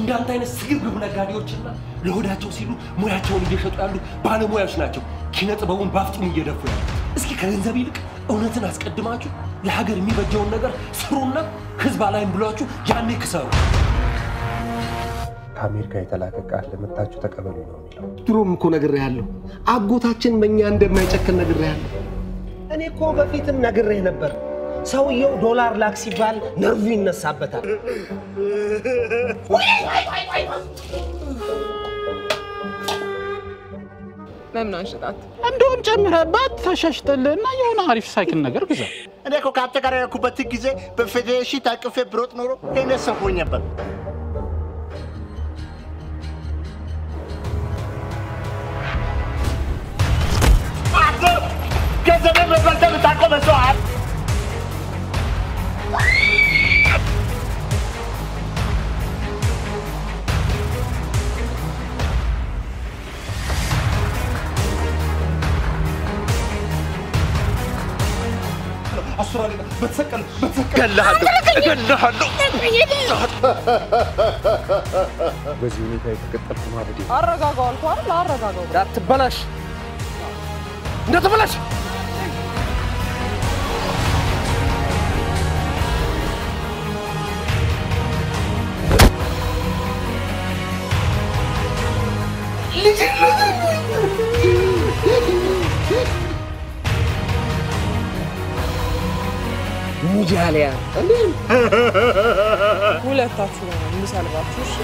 እንዳንተ አይነት ስግብግብ ነጋዴዎችና ለሆዳቸው ሲሉ ሙያቸውን እየሸጡ ያሉ ባለሙያዎች ናቸው ኪነ ጥበቡን በአፍጢሙ እየደፉ ያሉ። እስኪ ከገንዘብ ይልቅ እውነትን አስቀድማችሁ ለሀገር የሚበጀውን ነገር ስሩና ህዝብ አላይም ብሏችሁ ያኔ ክሰሩ። ከአሜሪካ የተላከ ቃል ለመታችሁ ተቀበሉ ነው የሚለው። ድሮም እኮ ነግሬሃለሁ፣ አጎታችን በእኛ እንደማይጨክን ነግሬሃለሁ። እኔ እኮ በፊትም ነግሬህ ነበር። ሰውየው ዶላር ላክ ሲባል ነርቭ ይነሳበታል። ለምን አንሽጣት? እንደውም ጨምረህባት ተሻሽጥልህና የሆነ አሪፍ ሳይክል ነገር ግዛ። እኔ እኮ ከአንተ ጋር ያልኩበት ጊዜ በፌዴሬሽን ታቅፌ ብሮጥ ኖሮ እኔ ሰፎኝ ነበር። አንተ ገንዘቤን በበልተህ የምታውቀው መስሎሃል? አሱራሌ በተሰቀል በተሰቀል እገልሃለሁ እገልሃለሁ። በዚህ ሁኔታ የተቀጠልኩ ማበዴ አረጋጋው አልኩህ አይደል? አረጋጋው። እንዳትበላሽ እንዳትበላሽ። ሙጃሊያ ሁለታችሁ ነው የምሰልባችሁ። እሺ?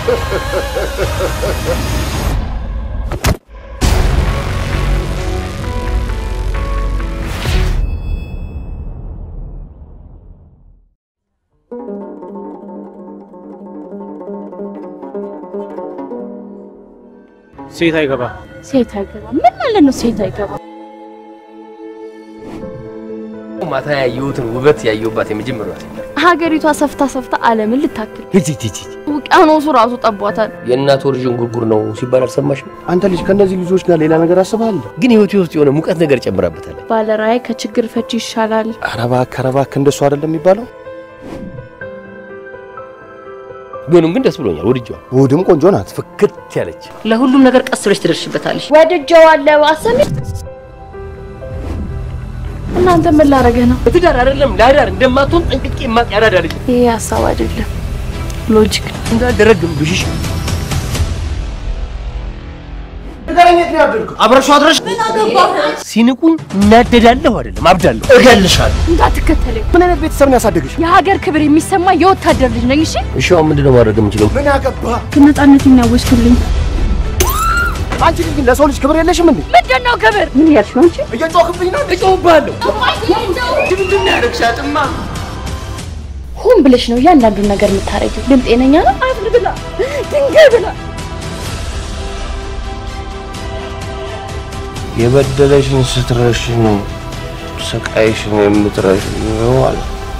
ሴት አይገባ ሴት አይገባ ምን ማለት ነው? ሴት አይገባ ማታ ያየሁትን ውበት ያየሁባት የመጀመሪያ ሴት ናት። ሀገሪቷ ሰፍታ ሰፍታ ዓለምን ልታክል ሂጂ ሂጂ ሂጂ። ውቅያኖሱ ራሱ ጠቧታል። የእናት ወር ዥንጉርጉር ነው ሲባል አልሰማሽም? አንተ ልጅ ከእነዚህ ልጆች ጋር ሌላ ነገር አስበሃል? ግን ህይወቴ ውስጥ የሆነ ሙቀት ነገር ጨምራበታለች። ባለራዕይ ከችግር ፈቺ ይሻላል። ኧረ እባክህ ኧረ እባክህ እንደሱ አይደለም የሚባለው። ቢሆንም ግን ደስ ብሎኛል፣ ወድጄዋል። ውድም ቆንጆ ናት። ፍክት ያለች ለሁሉም ነገር ቀስ ብለሽ ትደርሽበታለሽ። ወድጀዋለሁ። አሰሚ እናንተ ምን ላረገህ ነው? በትዳር አይደለም ለአዳር እንደማትሆን ጠንቅቄ የማውቅ ያራዳ ልጅ ይሄ ሀሳብ አይደለም፣ ሎጂክ ነው። እንዳልደረግም ብሽሽ አብረሽው አድረሽ ሲንቁኝ እናደዳለሁ አይደለም አብዳለሁ። እገልሻለሁ። እንዳትከተለኝ። ምን አይነት ቤተሰብ ነው ያሳደግሽ? የሀገር ክብር የሚሰማ የወታደር ልጅ ነኝ። እሺ እሺ አሁን ምንድን ነው ማድረግ የምችለው? ምን አገባ? ነፃነት የሚያወስዱልኝ አንቺ ልጅ ግን ለሰው ልጅ ክብር የለሽም እንዴ? ምንድን ነው ክብር? ምን ያልሽ ነው አንቺ? እየጮህብኝ ነው። እጮህብሃለሁ። ምንድን ነው ያደረግሻትማ? ሆን ብለሽ ነው እያንዳንዱን ነገር የምታረጊው። ግን ጤነኛ ነው? አፍር ብላ ድንጋይ ብላ የበደለሽን ስትረሽ ነው ስቃይሽን የምትረሽ ነው አለ።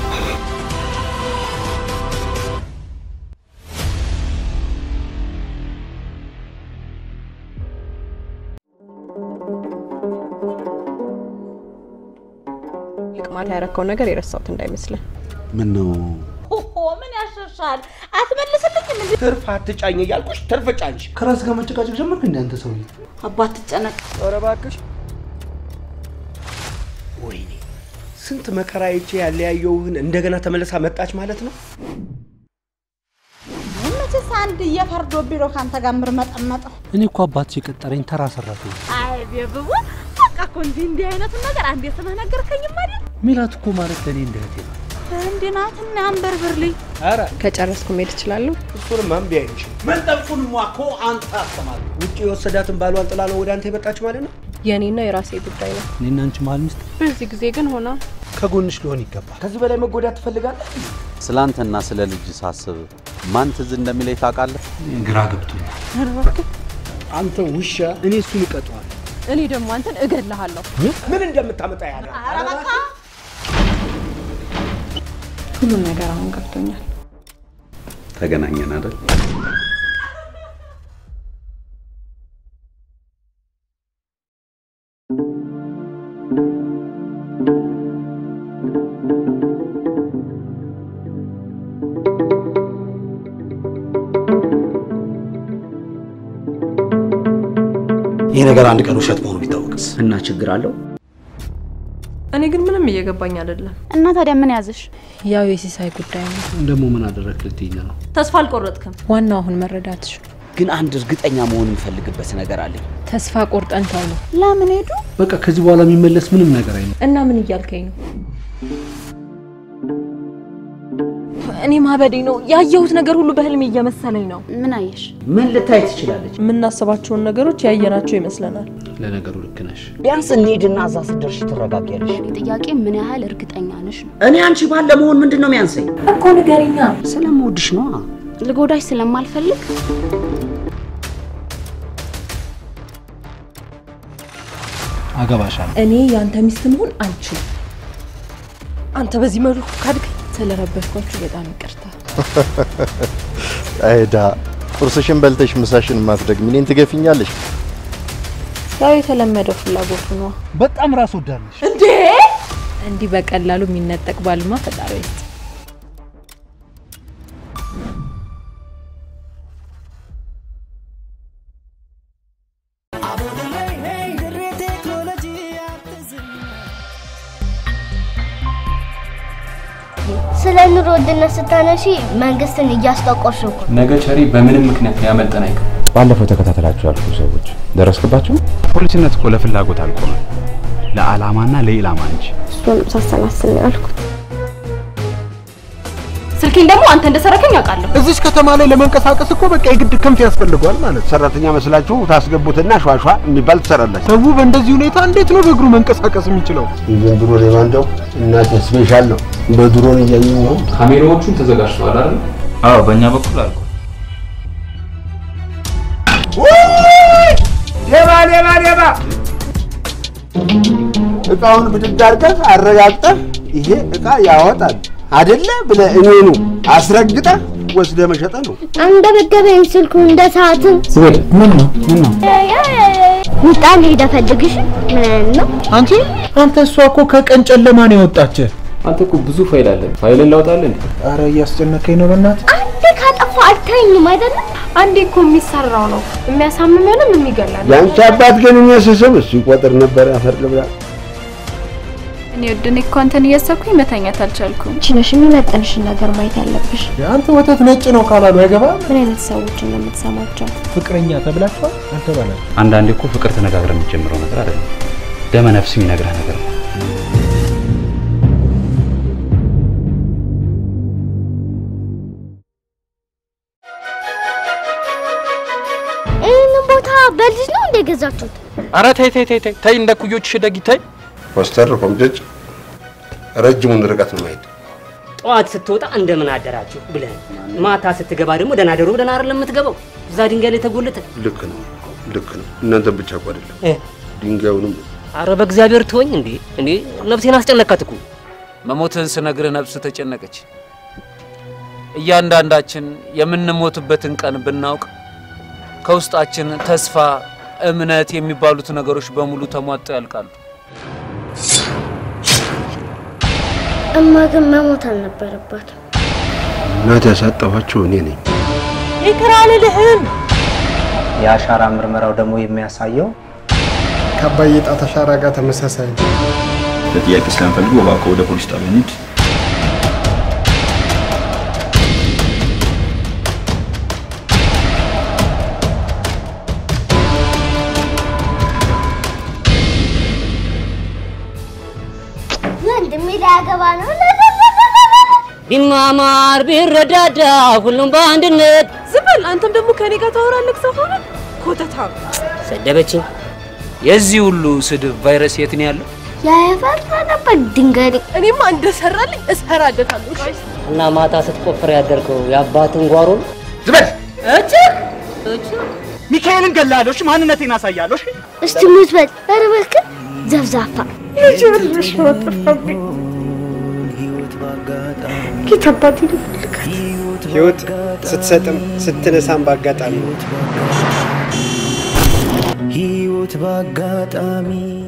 ልቅ ማታ ያረከው ነገር የረሳሁት እንዳይመስለን። ምን ነው ኦሆ ምን ያሸሻል? አትመልስልኝም እንዴ? ትርፍ አትጫኝ እያልኩሽ ትርፍ ጫንሽ። ከራስ ጋር መጨቃጨቅ ጀመርክ እንደ አንተ ሰውዬ? አባት ትጨነቅ። ኧረ እባክሽ ወይኔ ስንት መከራ አይቼ ያለያየውህን እንደገና ተመልሳ መጣች ማለት ነው። መቼስ አንድ እየፈርዶብኝ ነው ከአንተ ጋር ምርመጠመጠው። እኔ እኮ አባትሽ የቀጠረኝ ተራ ሰራተኛ። አይ ቤብቡ በቃ እኮ እንዲህ እንዲህ አይነቱን ነገር አንዴ ስምህ ነገርከኝም አይደል? ሜላት እኮ ማለት ለእኔ እንደ እህቴ ናት። እንዲህ ናትና አንበርብርልኝ። ኧረ ከጨረስኩ መሄድ እችላለሁ? እሱንም አንቢ አይልሽም። መንጠፉን እኮ አንተ አስተማሪ ውጭ የወሰዳትን ባሏን ጥላ ነው ወደ አንተ የመጣች ማለት ነው። የእኔና የራሴ ጉዳይ ነው። እኔና አንቺ መሀል ሚስጥር በዚህ ጊዜ ግን ሆና ከጎንሽ ሊሆን ይገባል። ከዚህ በላይ መጎዳት ትፈልጋለህ? ስለ አንተና ስለ ልጅ ሳስብ ማን ትዝ እንደሚለኝ ታውቃለህ? ግራ ገብቶኛል። ኧረ እባክህ አንተ ውሻ፣ እኔ እሱን እቀጠዋለሁ። እኔ ደግሞ አንተን እገድልሃለሁ። ምን እንደምታመጣ ያለ ኧረ በቃ ሁሉም ነገር አሁን ገብቶኛል። ተገናኘን አይደል? እ ይህ ነገር አንድ ቀን ውሸት መሆኑ ቢታወቅስ? እና ችግር አለው? እኔ ግን ምንም እየገባኝ አይደለም። እና ታዲያ ምን ያዝሽ? ያው የሲሳይ ጉዳይ ነው። ደግሞ ምን አደረግ ልትይኝ ነው? ተስፋ አልቆረጥክም። ዋናው አሁን መረዳትሽ ነው። ግን አንድ እርግጠኛ መሆን የምፈልግበት ነገር አለኝ። ተስፋ ቆርጠን ተው ነው። ለምን ሄዱ? በቃ ከዚህ በኋላ የሚመለስ ምንም ነገር አይኖር። እና ምን እያልከኝ ነው? እኔ ማበዴ ነው። ያየሁት ነገር ሁሉ በህልሜ እየመሰለኝ ነው። ምን አየሽ? ምን ልታይ ትችላለች? የምናስባቸውን ነገሮች ያየናቸው ይመስለናል። ለነገሩ ልክ ነሽ። ቢያንስ እንሂድና እዛ ስትደርሺ ትረጋጊያለሽ። ጥያቄ ምን ያህል እርግጠኛ ነሽ ነው። እኔ አንቺ ባል ለመሆን ምንድን ነው የሚያንሰኝ? እኮ ንገሪኛ። ስለምወድሽ ነዋ። ልጎዳሽ ስለማልፈልግ አገባሻለሁ። እኔ ያንተ ሚስት መሆን አልችልም። አንተ በዚህ መልኩ ካድገኝ ስለረበሽኳችሁ በጣም ይቅርታ። አይዳ ቁርስሽን በልተሽ ምሳሽን ማትደግሚ እኔን ትገፊኛለሽ? ያው የተለመደው ፍላጎቱ ነው። በጣም ራስ ወዳድ ነሽ። እንዴ! እንዲህ በቀላሉ የሚነጠቅ ባልማ ፈጣሪ ይስጥ። ስለ ኑሮ ውድነት ስታነሺ መንግስትን እያስጠቆርሽ እኮ ነው። ነገ ቸሪ በምንም ምክንያት ሊያመልጠን አይቀርም። ባለፈው ተከታተላችሁ ያልኩ ሰዎች ደረስክባቸው? ፖሊስነት እኮ ለፍላጎት አልቆመም፣ ለዓላማና ለኢላማ እንጂ። እሱን ሳሰላስል ነው ያልኩት። ስልኬን ደግሞ አንተ እንደሰረከኝ አውቃለሁ። እዚች ከተማ ላይ ለመንቀሳቀስ እኮ በቃ የግድ ክንፍ ያስፈልጓል ማለት። ሰራተኛ መስላችሁ ታስገቡትና ሿሿ የሚባል ትሰራላችሁ። ሰው በእንደዚህ ሁኔታ እንዴት ነው በእግሩ መንቀሳቀስ የሚችለው? የዘንድሮ ሌባ እንደው እናት ስፔሻል ነው። በድሮን እያዩ ነው። ካሜራዎቹን ተዘጋጅተዋል አይደል? አዎ፣ በእኛ በኩል አልኩ። ሌባ ሌባ ሌባ! እቃውን ብድግ አድርገህ አረጋግጠህ ይሄ እቃ ያወጣል አይደለ ብለህ እኔኑ አስረግጠህ ወስደህ መሸጠ ነው። አንገበገበኝ ስልኩ እንደ ሰዓትም ዝቤል ምን ነው ምን ነው? ምጣን ሄደ ፈልግሽ ምን አይነት ነው? አንቺ አንተ እሷ እኮ ከቀን ጨለማ ነው የወጣችህ። አንተ እኮ ብዙ ፋይል አለ። ፋይልን ላውጣልህ እንዴ? አረ እያስጨነቀኝ ነው በእናትህ። አንዴ ካጠፋ አልተኝም አይደለም። አንዴ እኮ የሚሰራው ነው የሚያሳምመንም የሚገላል። የአንቺ አባት ግን እኔ ስስብ እሱ ይቆጥር ነበር። አፈር ልብላ። እኔ ወድ እኔ እኮ አንተን እያሰብኩኝ መተኛት አልቻልኩም። አንቺ ነሽ የሚመጥንሽን ነገር ማየት ያለብሽ። አንተ ወተት ነጭ ነው ካላሉ አይገባም። ምን አይነት ሰዎችን ነው የምትሰማቸው? ፍቅረኛ ተብላችኋል አልተባላችሁ? አንዳንዴ እኮ ፍቅር ተነጋግረን የምትጀምረው ነገር አይደለም፣ ደመ ነፍስ የሚነግረህ ነገር ነው። ይህንን ቦታ በልጅ ነው እንደ ገዛችሁት? አረ ተይ ተይ ተይ ተይ ተይ፣ እንደ ኩዮችሽ ደጊ ተይ። ኮስተር ኮምጨጭ ረጅሙን ርቀት ነው ማሄድ። ጠዋት ስትወጣ እንደምን አደራችሁ ብለህ ማታ ስትገባ ደግሞ ደህና ደሩ ብለህ አይደለም የምትገባው። እዛ ድንጋይ ላይ ተጎልተ ልክ ነው ልክ ነው። እናንተን ብቻ እኮ አይደለም ድንጋዩንም አረ በእግዚአብሔር ትወኝ እንዴ እንዴ ነፍሴን አስጨነካት እኮ። መሞትህን ስነግርህ ነፍስ ተጨነቀች። እያንዳንዳችን የምንሞትበትን ቀን ብናውቅ ከውስጣችን ተስፋ፣ እምነት የሚባሉት ነገሮች በሙሉ ተሟጠው ያልቃሉ። እማ ግን መሞት አልነበረባትም። እናት ያሳጠኋቸው እኔ ነኝ። ይቅር አልልህም። የአሻራ ምርመራው ደግሞ የሚያሳየው ከአባዬ ጣት አሻራ ጋር ተመሳሳይ ነው። ለጥያቄ ስለምፈልግ እባክዎ ወደ ፖሊስ ጣቢያ እንሂድ። ወንድሜ ሊያገባ ነው። ቢማማር ቢረዳዳ ሁሉም በአንድነት ዝም በል። አንተም ደግሞ ከኔ ጋር ታወራለህ። ሰው ሆነ ኮተታም ሰደበችኝ። የዚህ ሁሉ ስድብ ቫይረስ የት ነው ያለው? ያፈራ ነበር ድንጋይ። እኔማ እንደሰራልኝ እሰራለታለሁ። እሺ እና ማታ ስትቆፍር ያደርከው የአባትን ጓሮ ነው። ዝበል እጭግ ሚካኤልን ገላለሁ። እሺ ማንነቴን አሳያለሁ። እሺ እስቲ ሙት በል። ኧረ እባክህ ዘብዛፋ ልጅ ጠፋብኝ። ጌታ አባቴ ልልካት ህይወት ስትሰጥም ስትነሳም ባጋጣሚ ነው። ህይወት ባጋጣሚ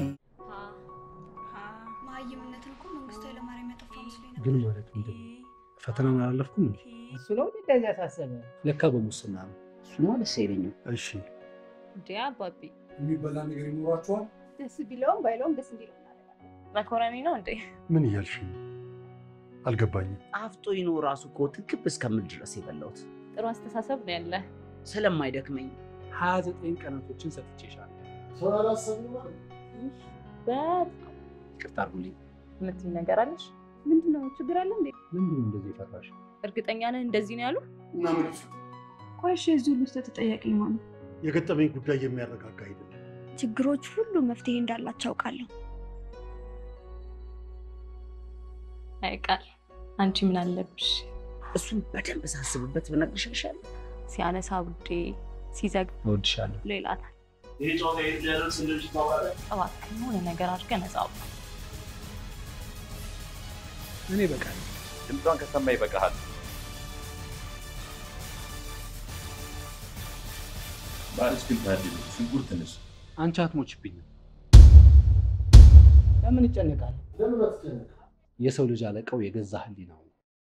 ግን ማለት ምንድን ነው? ፈተናውን አላለፍኩም እንዴ? እሱ ነው እንደዚህ ያሳሰበ። ለካ በሙስና ነው። እሱማ ደስ አይለኝም። እሺ እንዴ አባቢ የሚበላ ነገር ይኖራችኋል? ደስ ቢለውም ባይለውም ደስ እንዲለው መኮረኒ ነው እንዴ? ምን እያልሽ ነው? አልገባኝም። አፍጦኝ ነው ራሱ እኮ ትክብ እስከምል ድረስ የበላሁት ጥሩ አስተሳሰብ ነው ያለ። ስለማይደክመኝ ሀያ ዘጠኝ ቀናቶችን ሰጥቼሻለሁ። ሰው አላሰብም ማለት በጣም ይቅርታ አድርጉልኝ። የምትይኝ ነገር አለሽ? ምንድን ነው ችግር አለ እንዴ? ምንድን ነው እንደዚህ የፈራሽ? እርግጠኛ ነህ እንደዚህ ነው ያሉ? እና ምን ይፍ ቆይ እሺ፣ የዚህ ሁሉ ስህተት ተጠያቂ ማን ነው? የገጠመኝ ጉዳይ የሚያረጋጋ አይደለም። ችግሮች ሁሉ መፍትሄ እንዳላቸው አውቃለሁ። አይቃል አንቺ ምን አለብሽ? እሱን በደንብ ሳስብበት ብነግርሽ ይሻላል። ሲያነሳ ውዴ፣ ሲዘግ እወድሻለሁ። ሌላ ታል ይህ ጨዋታ የት ሊያደርስ እንደሚችል ታውቃለህ? እባክህ የሆነ ነገር አድርገህ ነፃ አውጣ። እኔ በቃል ድምጿን ከሰማ ይበቃሃል። ባልሽ ግን ታድሉ ሽንኩርት ነሽ። አንቺ አትሞችብኝም። ለምን ይጨነቃል? ለምን አትጨነቅ? የሰው ልጅ አለቃው የገዛ ህሊናው ነው።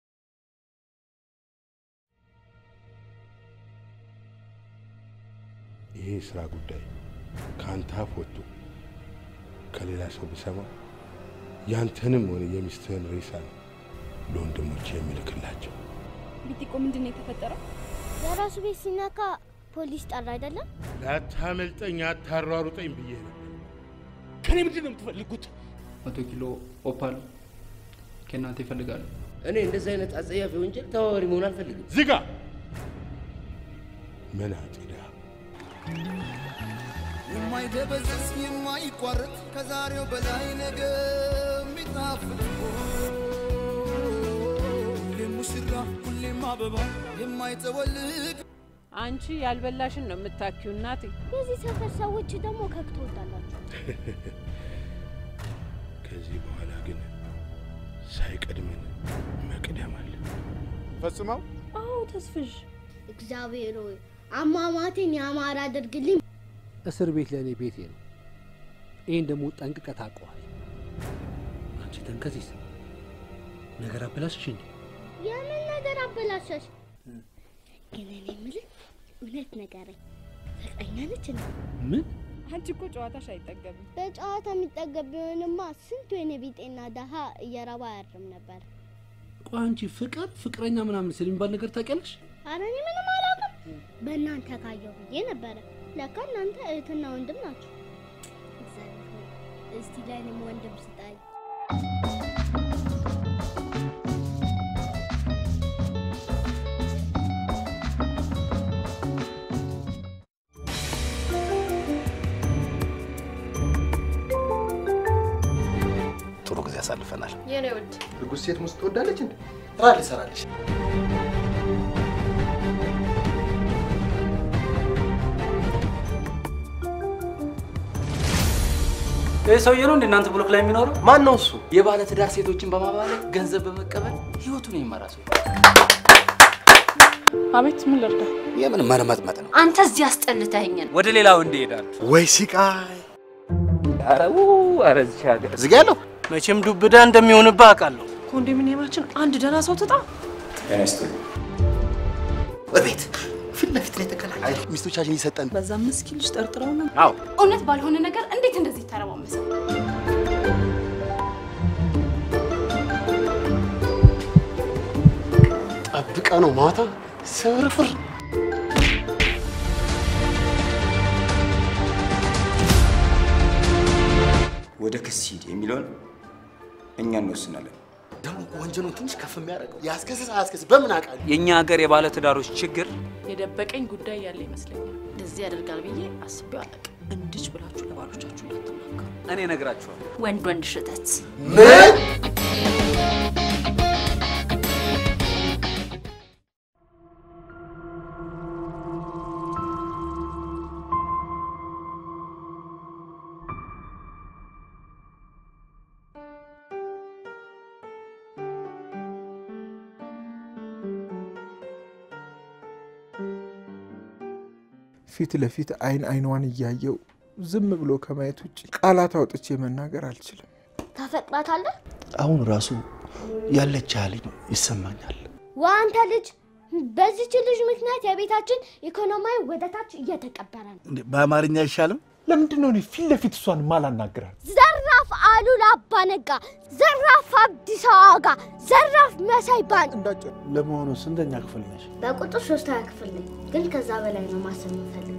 ይሄ የስራ ጉዳይ ከአንተ አፍ ወጥቶ ከሌላ ሰው ብሰማ ያንተንም ሆነ የሚስትህን ሬሳ ነው ለወንድሞች የምልክላቸው። ቢጢቆ ምንድን ነው የተፈጠረው? የራሱ ቤት ሲነካ ፖሊስ ጠራ አይደለም? ላታመልጠኝ፣ አታሯሩጠኝ ብዬ ነበር። ከኔ ምንድን ነው የምትፈልጉት? መቶ ኪሎ ኦፓል ከእናንተ ይፈልጋሉ። እኔ እንደዚህ አይነት አጸያፊ ወንጀል ተባባሪ መሆን አልፈልግም። ዝጋ! ምን አጥዳ የማይደበዝዝ የማይቋረጥ ከዛሬው በላይ ነገ የሚጣፍጥ ሁሌም ሙሽራ ሁሌም አበባ የማይጠወልግ አንቺ ያልበላሽን ነው የምታኪው እናቴ። የዚህ ሰፈር ሰዎች ደግሞ ከክ ትወዳላችሁ። ከዚህ በኋላ ግን ሳይቀድመን መቅደም አለ። ፈጽመው አዎ ተስፍሽ፣ እግዚአብሔር ሆይ አሟሟቴን ያማረ አድርግልኝ። እስር ቤት ለእኔ ቤቴ ነው። ይህን ደግሞ ጠንቅቀህ ታውቀዋል። አንቺ ተንከሲስ ነገር አበላሽሽ እንዴ? የምን ነገር አበላሸሽ? ግን እኔ የምልህ እውነት ንገረኝ፣ ፍቅረኛ ነች እንዴ? ምን? አንቺ እኮ ጨዋታሽ አይጠገብም። በጨዋታ የሚጠገብ ቢሆንማ ስንቱ የኔ ቢጤና ደሃ እየረባ አያርም ነበር። ቆይ አንቺ ፍቅር ፍቅረኛ ምናምን ስለሚባል ነገር ታውቂያለሽ? አረ እኔ ምንም አላውቅም። በእናንተ ካየሁ ብዬ ነበረ። ለካ እናንተ እህትና ወንድም ናቸው። እግዚአብሔር ሆይ እስቲ ለእኔም ወንድም ስጠኝ። ጥሩ ጊዜ አሳልፈናል። የኔ ውድ እርጉዝ ሴት ሙስጥ ትወዳለች እንዴ? ስራ ልሰራለች። ይህ ሰውዬ ነው እንደ እናንተ ብሎክ ላይ የሚኖረው? ማን ነው እሱ? የባለ ትዳር ሴቶችን በማባለግ ገንዘብ በመቀበል ህይወቱን የሚመራ ሰው። አቤት፣ ምን ልርዳ? የምን መርመጥመጥ ነው? አንተ እዚህ አስጠልተኸኛል። ወደ ሌላ ወንድ ይሄዳል። ወይ ሲቃይ! ኧረ ው ኧረ እዚህ ሀገር ዝጋ ያለው መቼም ዱብዳ እንደሚሆንብህ አውቃለሁ። ኮንዶሚኒየማችን አንድ ደህና ሰው ትጣ። በቤት ፊት ለፊት ላይ ተገናኝ። ሚስቶቻችን ይሰጠን በዛ ምስኪን ልጅ ጠርጥረው ነው። አዎ እውነት ባልሆነ ነገር እንዴት እንደዚህ ተረማመሰ? ጠብቀ ነው ማታ ስርፍር ወደ ክስ ሂድ የሚለውን እኛ እንወስናለን። ደግሞ ወንጀሉን ትንሽ ከፍ የሚያደርገው ያስከስስ አያስከስስ በምን አውቃለሁ? የእኛ ሀገር የባለ ትዳሮች ችግር የደበቀኝ ጉዳይ ያለ ይመስለኛል። እንደዚህ ያደርጋል ብዬ አስቤው አላውቅም። እንድች ብላችሁ ለባሎቻችሁ እንዳትናገሩ። እኔ እነግራችኋለሁ። ወንድ ወንድ ሽተት ምን? ፊት ለፊት አይን አይኗን እያየው ዝም ብሎ ከማየት ውጭ ቃላት አውጥቼ መናገር አልችልም። ታፈቅራታለህ? አሁን ራሱ ያለች ያህል ይሰማኛል። ዋ አንተ ልጅ በዚች ልጅ ምክንያት የቤታችን ኢኮኖሚያዊ ወደታች እየተቀበረ ነው። እንዴ፣ በአማርኛ አይሻልም? ለምንድን ነው እኔ ፊት ለፊት እሷን ማላናግራት? ዘራፍ አሉላ አባነጋ፣ ዘራፍ አብዲስ አዋጋ፣ ዘራፍ መሳይ ባን። ለመሆኑ ስንተኛ ክፍል ነሽ? በቁጥር ሶስተኛ ክፍል ነኝ፣ ግን ከዛ በላይ ነው ማሰብ የምፈልገው።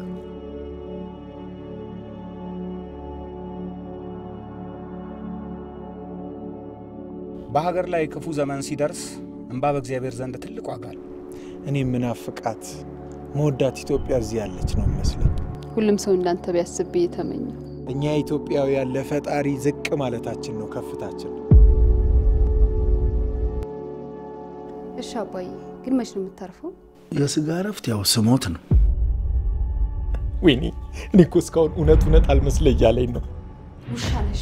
በሀገር ላይ ክፉ ዘመን ሲደርስ እንባ በእግዚአብሔር ዘንድ ትልቅ ዋጋ አለው። እኔ ምናፍቃት መወዳት ኢትዮጵያ እዚህ ያለች ነው መስለኝ። ሁሉም ሰው እንዳንተ ቢያስብ ብዬ ተመኘው። እኛ ኢትዮጵያውያን ለፈጣሪ ዝቅ ማለታችን ነው ከፍታችን። እሺ አባዬ፣ ግን መች ነው የምታርፈው? የስጋ እረፍት ያው ስሞት ነው። ወይኔ እኔ እኮ እስካሁን እውነት እውነት አልመስለ እያለኝ ነው። ውሻ ነሽ።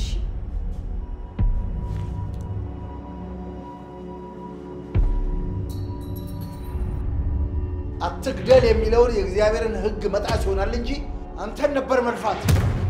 አትግደል የሚለውን የእግዚአብሔርን ሕግ መጣስ ይሆናል እንጂ አንተን ነበር መልፋት።